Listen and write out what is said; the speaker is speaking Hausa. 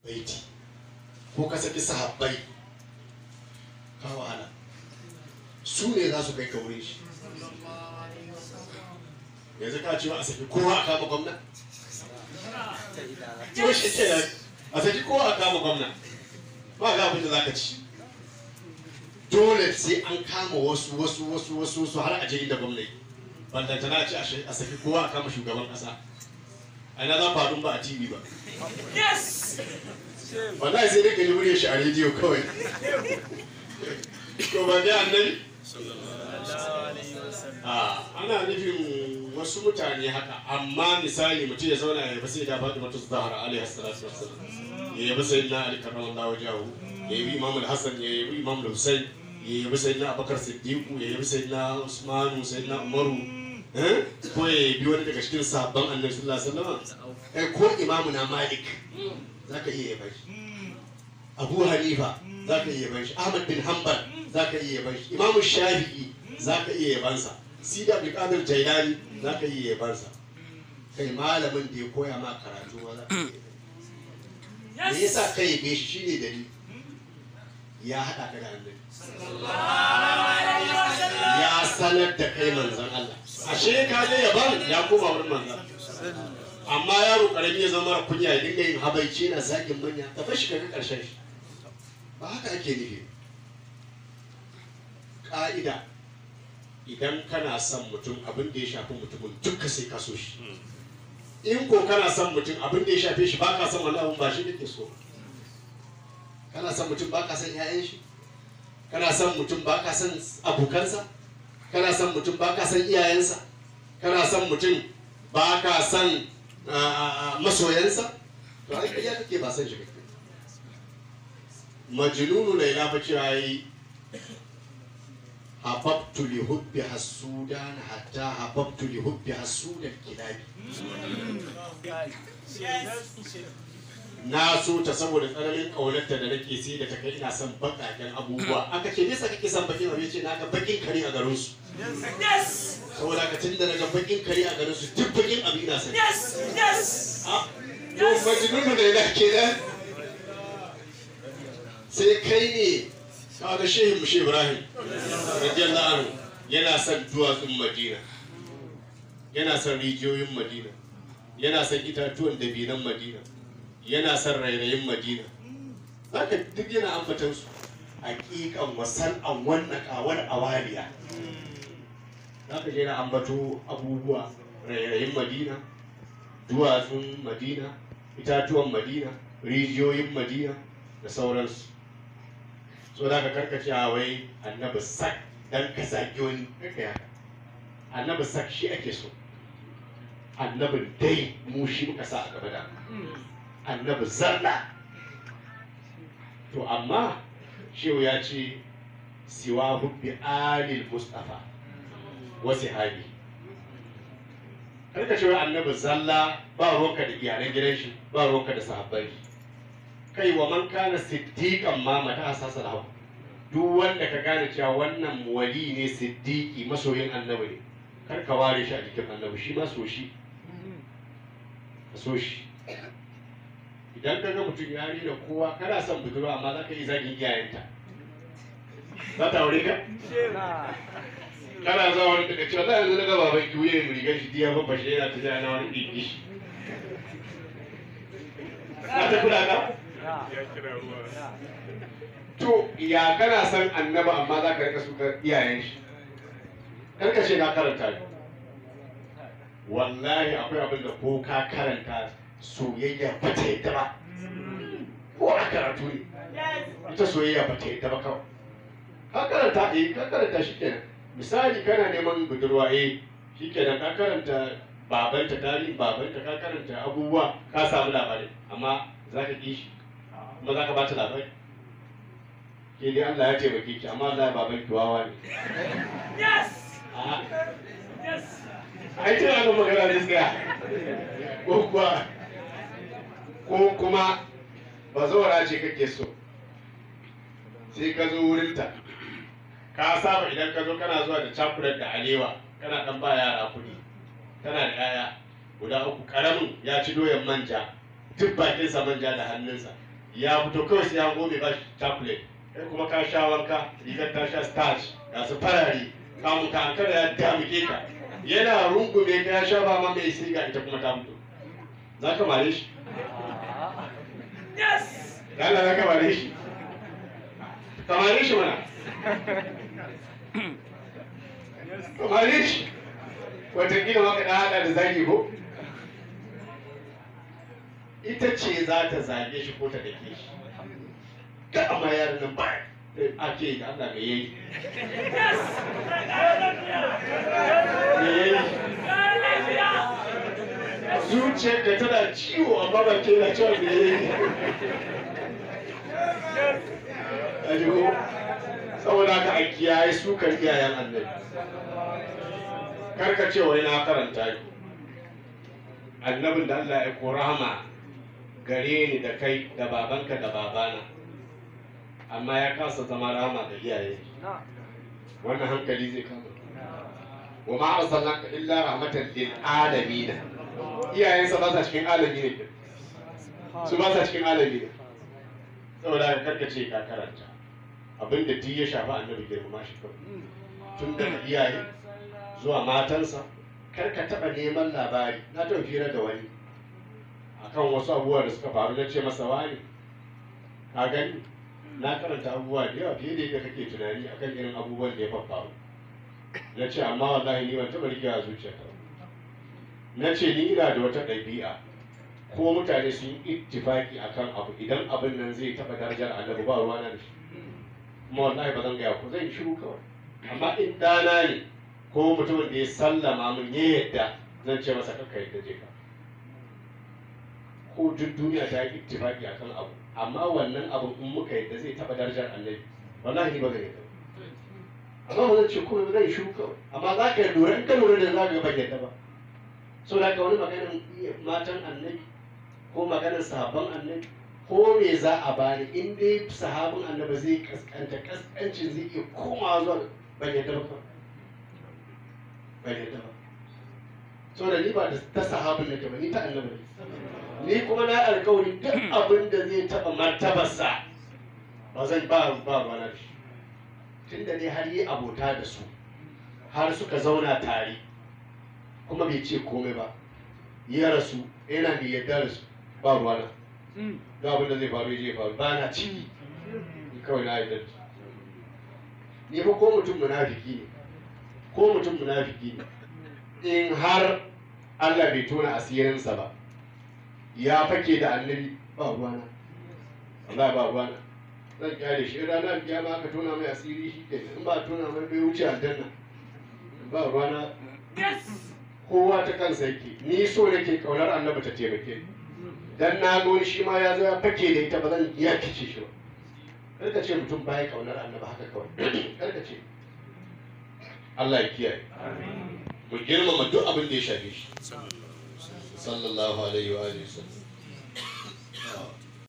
baiti ko ka saki sahabbai ka wahala su ne za su kai ka wurin shi yanzu ka ce a saki kowa a kama gwamna to shi ke nan a saki kowa a kama gwamna ba ga abin da za ka ci dole sai an kama wasu wasu wasu wasu wasu har a je inda gwamna yi ballanta na ce a saki kowa a kama shugaban kasa a ina za faɗin ba a tv ba wallahi sai dai ka ji muryar shi a rediyo kawai to ba dai annabi a ana nufin wasu mutane haka amma misali mutum ya zauna ya yabi sai da faɗi mata zahara alaihi salatu wassalam ya yabi sayyidina ali karramallahu wajahu ya yabi imam al-hasan ya yabi imam al-husayn ya yabi sayyidina abubakar siddiqu ya yabi sayyidina usmanu sayyidina umaru eh? ko ya yabi wani daga cikin sahabban annabi sallallahu alaihi wasallam eh, ko imamu na malik zaka iya yaban shi abu hanifa zaka iya yaban shi ahmad bin hanbal zaka iya yaban shi imamu shafi'i zaka iya yabansa sida abdul qadir jailani zaka iya yabansa kai malamin da ya koya ma karatu ma zaka iya yaban me yasa kai yabe shi shine dalili ya hada ka da annabi ya sanar da kai manzon Allah ashe ka je yaban ya koma wurin manzon amma yaro karami ya zama mara kunya ya dinga yin habaici na zagin manya ta fashi kaga karshen shi ba haka ake nufi ka'ida idan kana son mutum abin da ya shafi mutumin duka sai ka so shi in ko kana son mutum abin da ya shafe shi ba ka son wani abin ba shi kake so kana son mutum ba ka son 'ya'yan shi kana son mutum ba ka son abokansa kana son mutum ba ka son iyayensa kana son mutum ba ka son masoyansa to ai ya kake ba son shi kake majnunu laila fa cewa yi hababtu li hubbi hasudan hatta hababtu li hubbi hasudan kilabi na so ta saboda tsananin ƙaunarta da nake sai da ta kai ina son baƙaƙen abubuwa aka ce nisa kake son bakin abu ce na ga bakin kare a garin su saboda ka tun da na ga bakin kare a garin su duk bakin abu ina son Ah, to majnunu da yana kenan sai kai ne kaga shehin mushe ibrahim radiyallahu anhu yana son duwatsun madina yana son rijiyoyin madina yana son itatuwan dabinan madina yana son rairayin madina zaka duk yana ambatan su hakikan wasan an wannan kawar awaliya zaka je na ambato abubuwa rairayin madina duwatsun madina itatuwan madina rijiyoyin madina da sauransu so da ka karkace a wai annabi sak dan ka zagi wani kaka ya annabi sak shi ake so annabi dai mu shi muka sa a gaba da annabi zalla to amma shehu ya ce siwa hubbi alil mustafa wa sahabi karka ce wai annabi zalla ba ruwanka da iyalan gidan shi ba ruwanka da sahabbai kai wa man kana siddiqan ma mata asasa lahu duk wanda ka gane cewa wannan wali ne siddiqi masoyin annabi ne kar ka ware shi a jikin annabi shi ma so shi ka so shi idan ka ga mutum ya rena kowa kana son budurwa amma za ka yi zagin iyayenta za ta aure ka kana zuwa wani daga cewa za a yanzu na ga baban ki wuyan rigar shi diya babba shi yana tafiya na wani ɗin shi za ta kula ka to ya kana son annaba amma za ka rika sukar iyayen shi karka ce na karanta ne wallahi akwai abin da ko ka karanta soyayya ba ta yadda ba ko a karatu ne ita soyayya ba ta yadda ba kawai ka karanta eh ka karanta shi kenan misali kana neman budurwa eh shi kenan ka karanta babanta tarihin babanta ka karanta abubuwa ka samu labari amma za ka ƙi shi kuma za ka ba ta labari ke dai Allah ya taimake ki amma Allah baban ki wawa ne A'a. ai tana da magana ne tsaya ko kuwa ko kuma ba zaura ce kake so sai ka zo wurinta ka saba idan ka zo kana zuwa da cakulat da alewa kana dan ba yara kuɗi tana da yaya guda uku karamin ya ci doyan manja duk bakinsa manja da hannunsa ya fito kawai sai ya gobe ba shi chocolate kai kuma ka sha wanka rigar ta sha starch ga su farare kamun ka ankara ya damike ka yana rungume ka ya sha ba ma mai siga ita kuma ta fito za ka mare shi Allah za ka mare shi ka mare shi mana ka mare shi watakila maka da haɗa da zagi ko ita ce za ta zage shi ko ta dake shi ka amma yaran nan ba ake yi Allah me yayi me yayi zuciyar da tana ciwo amma ba ke na cewa me yayi a ko saboda haka a kiyaye sukar iyayen annabi karka ce wai na karanta ni annabin da Allah ya ko rahama gare ni da kai da babanka da babana amma ya kasa zama rahama da iyaye wannan hankali zai kama wa ma arsalnaka illa rahmatan lil alamin iyayensa ba sa cikin alami ne su ba sa cikin alami ne saboda ka karka ce ka karanta abinda duk ya shafi annabi girmama shi kawai tun daga iyaye zuwa matansa kar ka taɓa neman labari na taɓa fira da wani akan wasu abubuwa da suka faru na ce masa wani ka gani na karanta abubuwa da yawa fiye da yadda kake tunani akan irin abubuwan da ya faru na ce amma wallahi ni ban taɓa rikewa zuciyata ba na ce ni ina da wata ɗabi'a ko mutane sun yi ittifaki akan abu idan abin nan zai taɓa darajar annabi ba ruwa na da shi kuma wallahi ba zan gaya ku zan shiru kawai amma in ɗana ne ko mutumin da ya sallama min ya yadda zan ce masa kanka yadda je ka ko duk duniya ta yi ittifaki akan abu amma wannan abin in muka yadda zai taɓa darajar annabi wallahi ni ba zan yadda amma ba zan ce komai ba zan shiru kawai amma za ka lura in ka lura da za ka ban yadda ba so da ka wani maganin matan annabi ko maganin sahabban annabi ko me za a bani in dai sahabin annabi zai kaskanta kaskancin zai iya komawa zuwa ban yadda ba ban yadda ba so da ni ba da ta sahabin nake ba ni ta annabi ne ni kuma na alkawari duk abin da zai taba martabarsa ba zan ba ba ba na shi tunda dai har yi abota da su har suka zauna tare kuma bai ce komai ba ya rasu yana da yadda da su ba ruwana ga abin da zai faru ya je faru ba na ciki ni kawai na yadda da su ni fa ko mutum munafiki ne ko mutum munafiki ne in har Allah bai tona asirinsa ba ya fake da annabi ba ruwana Allah ba ruwana zan kyale shi ranar kiyama aka tona mai asiri shi ke in ba tona mai bai wuce aljanna ba ruwana kowa ta kansa yake ni so nake kaunar annabi ta taimake ni dan na ga wani shi ma ya zo ya fake da ita ba zan iya kice shi ba kar ka ce mutum baya kaunar annabi haka kawai kar ka ce Allah ya kiyaye mu girmama duk abin da ya shafe shi sallallahu alaihi wa alihi wasallam